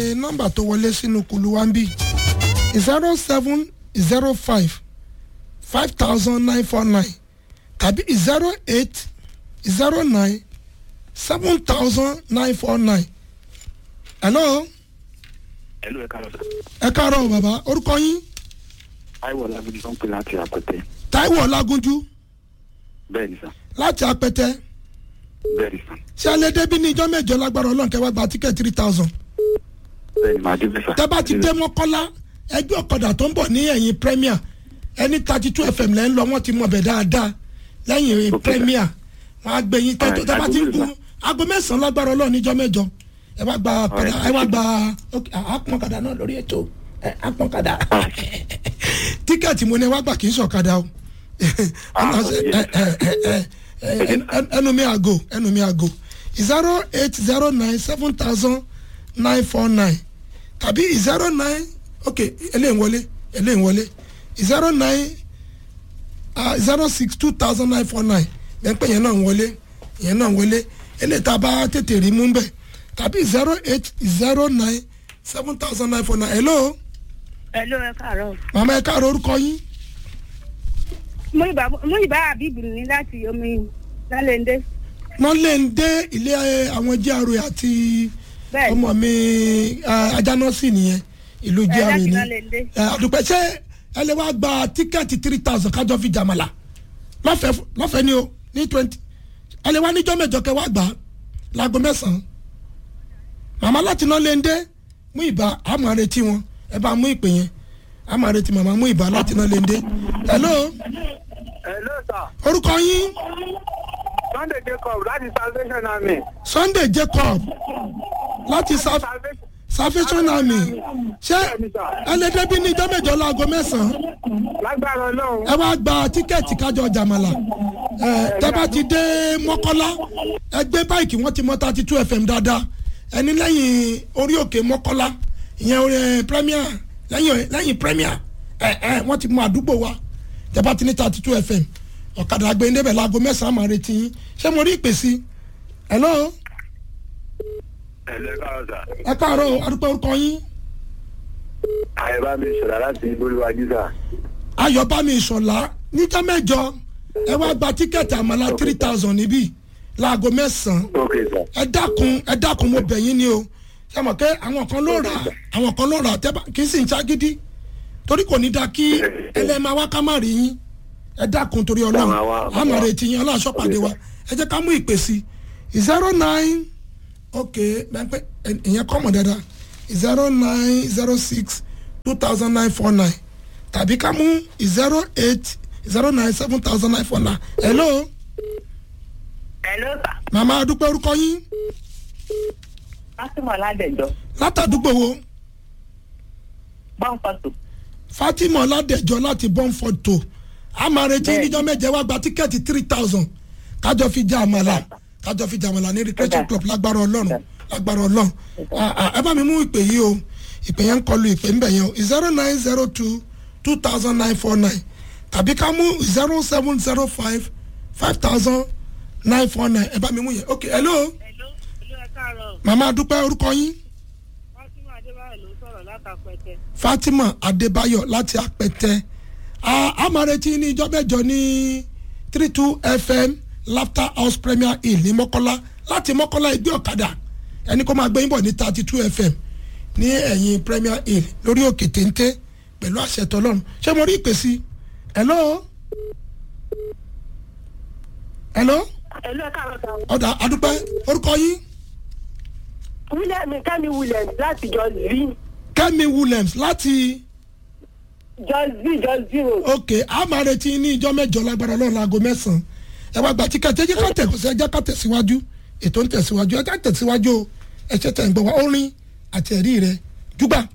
nọ́mbà tó wọlé sínú kulu wa ń bí zero seven zero five five thousand nine four nine tàbí zero eight zero nine seven thousand nine four nine. hello ẹlò ẹ káàárọ̀ sà ẹ káàárọ̀ o bàbá orúkọ yín táíwò ọlágúnjú tó ń pè láti àpẹtẹ Táíwò Ọlágúnjú bẹ́ẹ̀ ni sà láti apẹtẹ bẹ́ẹ̀ ni sà ṣé alẹ́ débi ní ijọ́ mẹ́jọ lágbára ọlọ́run kẹwàá gba tíkẹ́ three thousand bẹ́ẹ̀ ni màá dé bẹ́ẹ̀ sà. tẹ́ bá ti dé mọ́kọ́lá ẹgbẹ́ ọ̀kadà tó ń bọ̀ ní ẹ̀yìn premier ẹni thirty two fm lẹ́ ń lọ wọ́n ti mọ̀ bẹ̀ dáadáa lẹ́yìn Ok. premier wọ́n á gbé yín tẹ́tọ́ Alright, tẹ́ bá ti ń aago gun mélòó, aago mẹ́sàn-án lágbára ọlọ́run níjọ́ mẹ́jọ ẹ wá gba padà Alright, ẹ wá gba ok àpọ̀n kadà náà lórí ètò ẹ, àpọ̀n kadà tíkẹ́ẹ̀tì mo ní ẹ wá gbà kì í ṣọ̀kadà o Ah, ẹ, ẹ, ẹ, ẹ, ẹ, ẹ, ẹnu mi àgò ẹnu mi àgò zero eight zero nine seven thousand nine four nine tàbí zero nine ok eléyìí wọlé eléyìí wọlé zero nine zero six two thousand nine four nine lẹ́pẹ́ yẹn náà ń wọlé yẹn náà ń wọlé eléyìí tá a bá tètè rí mú bẹ́ẹ̀ tàbí zero eight zero nine seven thousand nine four nine hello Hello, ẹ káàárọ̀. màmá ẹ káàárọ̀ orúkọ yín Múyìbá Àbíbù ní láti omi lálẹ́ndé. wọ́n lè ń dé ilé eh, àwọn GRA àti Bẹ́ẹ̀ ọmọ mi eh, ajánọ́sì nìyẹn ìlú ẹ GRA láti ni lálẹ́ndé. Eh, àdùpẹ́ ṣé ẹ lè wá gba tíkẹ́ẹ̀tì three thousand kájọ fi jàmàlà lọ́fẹ̀ẹ́ fún- lọ́fẹ̀ẹ́ ni o ní twenty ẹ lè wá níjọ́ mẹ́jọ kẹ́ wá gbà á láago mẹ́sàn-án màmá láti náà lè ń dé mú ìbá àmọ́ retí wọn ẹ bá mú ìpè yẹn àmọ́ retí màmá mú ìbá láti náà lè ń dé hello Hello, sir. orúkọ yín Sunday Jacob láti Salvation Army. Sunday Jacob láti South Salvation. Salvation Army ṣé Bẹ́ẹ̀ni, sir. ẹlẹ́dẹ́bí ní ìjọ́ mẹ́jọ láago mẹ́sàn-án Lágbára Ọlọ́run. ẹ wá gba tíkẹ́ẹ̀tì kájọ jàmàlà ẹ tẹ́ bá ti dé mọ́kọ́lá ẹ gbé báìkì wọ́n ti mọ́ thirty two fm dáadáa ẹni lẹ́yìn orí òkè mọ́kọ́lá ìyẹn orí ẹ, premier lẹ́yìn lẹ́yìn premier ẹ ẹ wọ́n ti mọ àdúgbò wa tẹ́ bá ti ní thirty two fm ọ̀kadà gbẹ̀ndébẹ̀ láago mẹ́sàn-án máa retí yín ṣé mo rí ìpè sí hello ẹlò ẹ káàárọ̀ sà ẹ káàárọ̀ adúpẹ́ orúkọ yín àyẹ̀bá mi sọ̀rọ̀ láti olúwàjú sà ayọ̀bámi ìṣọ̀lá níjọ́ mẹ́jọ ẹ wá gba tíkẹ́ẹ̀tì àmàlà three thousand níbí láago mẹ́sàn-án ok sà ẹ dákun ẹ dákun mo bẹ̀ yín ni o ṣe mọ̀ pé àwọn kan ló rà àwọn kan ló rà tẹ́bà kì í sì ń ṣagídí torí kò ní da kí ẹlẹ́mà wá ká má rí yín ẹ dákun torí ọlọ́run Màmá wa, màmá àmọ̀ wa. rẹ̀ ti yín ọlọ́run aṣọ́pàdé wa ẹ jẹ́ ká mú ìpè sí zero nine ok pẹ́pẹ́ ìyẹn kọ́ mọ̀ dáadáa zero nine zero six two thousand nine four nine tàbí ká mú zero eight zero nine seven thousand nine four nine hello Hello, sir. màmá adúpẹ́ orúkọ yín Fátímọ̀ Ládẹ̀jọ́. látàdúgbò wo. Bọ́ǹfọ̀tò. fatima ọládẹjọ láti bọ́ǹfọ̀d tó a máa retí Bẹ́ẹ̀ni. níjọ́ mẹ́jẹ wá gba tíkẹ́ẹ̀tì three thousand kájọ fi jẹ àmàlà kájọ fi jẹ àmàlà ní recreation Ọ̀dà. club lágbára ọlọ́run lágbára ọlọ́run Ah, ah, ẹ bá mi mú ìpè yìí o ìpè yẹn ń kọlu ìpè ń bẹ̀ yẹn o zero nine zero two two thousand nine four nine tàbí ká mú zero seven zero five five thousand nine four nine ẹ bá mi mú yẹn ok hello Hello, hello, ẹ káàárọ̀. màmá adúpẹ́ orúkọ yín Fátímọ̀ Adébáyọ̀ ló sọ̀rọ̀ látàpẹ̀tẹ̀. fatima adébáyọ̀ láti apẹtẹ a a máa retí ní ìjọ mẹ́jọ ní three two fm laughter house premier hill ní mọ́kọ́lá láti mọ́kọ́lá ẹgbẹ́ ọ̀kadà ẹni kó máa gbé yín bọ̀ ní thirty two fm ní ẹ̀yìn premier hill lórí òkè téńté pẹ̀lú àṣẹ tọlọ́run ṣé mo rí ìpè sí hello hello Hello, ẹ káàárọ̀ sir. ọ̀dà adúpẹ́ orúkọ yín William Kẹ́mi Williams láti Just V. kẹ́mi williams láti Just V Just Zero. ok a máa retí ní ìjọ mẹ́jọ lágbára Ọlọ́run láago mẹ́sàn-án ẹ wá gba tíkẹ́ẹ̀tì ẹ jẹ́ ká tẹ̀síwájú ẹ jẹ́ ká tẹ̀síwájú ètò ń tẹ̀síwájú ẹ jẹ́ ká tẹ̀síwájú o ẹ ṣe tẹ̀ ń gbọ́ wá orin àti ẹ̀rí rẹ júgbà